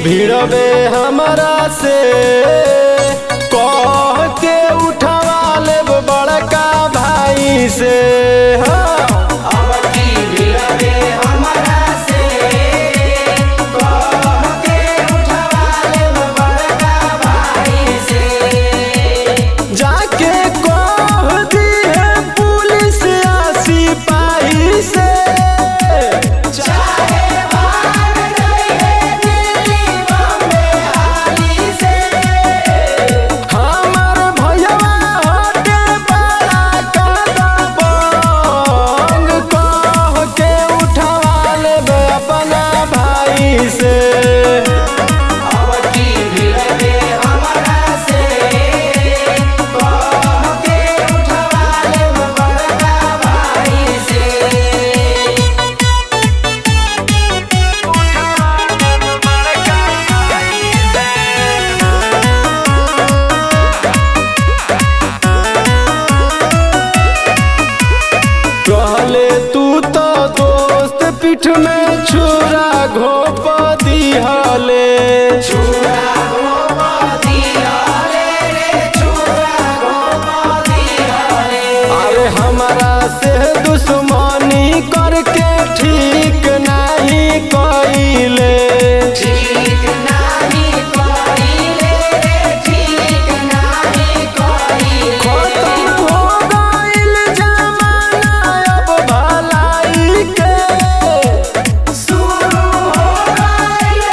भिड़बे हमरा से कह के उठवा लेब बड़का भाई से हाँ। अब की भिड़बे हमरा से कह के उठवा लेब बड़का भाई से जाके कह दिए पुलिस आ सिपाही से चाहे भाग जाइए दिल्ली बम्बे हाली से हमर भैया हटे बड़ा कदबंग कह के उठवा लेब अपना भाई से अब की भिड़बे हमरा से कह के उठवा लेब बड़का भाई से कहले तू तो दोस्त पीठ में छुरा घोप दिहले छुरा घोपा दियाले रे छुरा घोपा दियाले अरे हमरा से दुश्मनी करके ठीक नहीं कइले ठीक नाही कइले रे ठीक नाही कइले खत्म हो गइल जमाना अब भलाई के शुरू हो गइल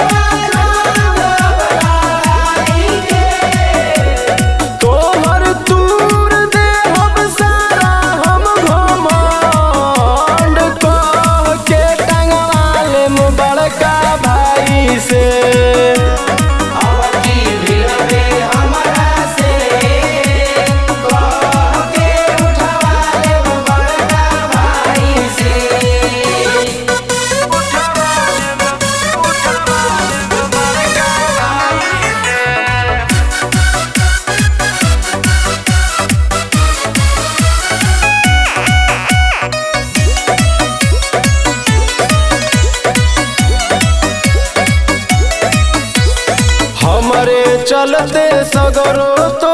लड़ाई के तोहर दूर देहब सारा हम घमंड कह के टंगवा लेम बड़का भाई से अब की भिड़बे हमरा से कह के उठवा लेब बड़का भाई से हमरे चलते सगरो तो